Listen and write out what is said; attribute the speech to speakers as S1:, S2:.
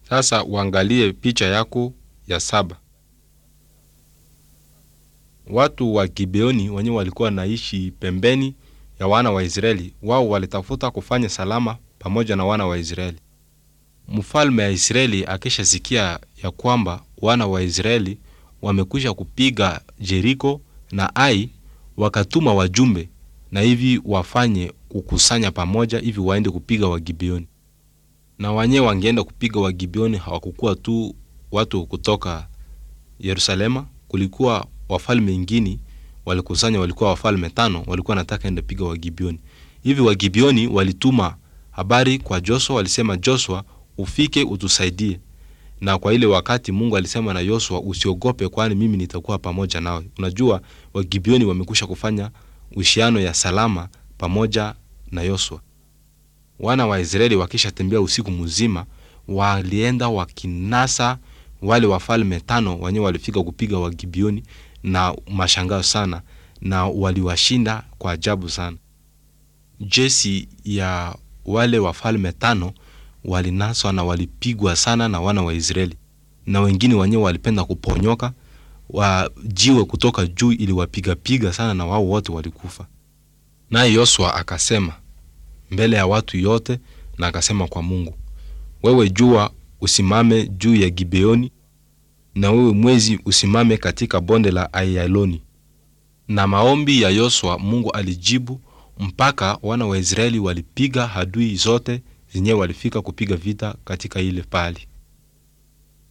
S1: Sasa uangalie picha yako ya saba. Watu wa Gibeoni wenyewe walikuwa wanaishi pembeni ya wana wa Israeli. Wao walitafuta kufanya salama pamoja na wana wa Israeli. Mfalme wa Israeli akishasikia ya kwamba wana wa Israeli wamekwisha kupiga Jeriko na Ai, wakatuma wajumbe na hivi wafanye kukusanya pamoja hivi waende kupiga Wagibeoni. Na wenyewe wangeenda kupiga Wagibeoni, hawakukuwa tu watu kutoka Yerusalema, kulikuwa wafalme wengine walikusanya, walikuwa wafalme tano, walikuwa nataka enda piga Wagibeoni. Hivi Wagibeoni walituma habari kwa Joshua, walisema Joshua, ufike utusaidie. Na kwa ile wakati Mungu alisema na Joshua, usiogope, kwani mimi nitakuwa pamoja nawe. Unajua Wagibeoni wamekusha kufanya uhusiano ya salama pamoja na Joshua. Wana wa Israeli wakishatembea usiku mzima, walienda wakinasa wale wafalme tano wenyewe walifika kupiga Wagibeoni na mashangao sana, na waliwashinda kwa ajabu sana. Jeshi ya wale wafalme tano walinaswa na walipigwa sana na wana wa Israeli, na wengine wenyewe walipenda kuponyoka wajiwe kutoka juu ili wapigapiga sana, na wao wote walikufa. Naye Yosua akasema mbele ya watu yote, na akasema kwa Mungu, wewe jua usimame juu ya Gibeoni, na wewe mwezi usimame katika bonde la Aiyaloni. Na maombi ya Yosua Mungu alijibu mpaka wana wa Israeli walipiga hadui zote zenyewe walifika kupiga vita katika ile pali.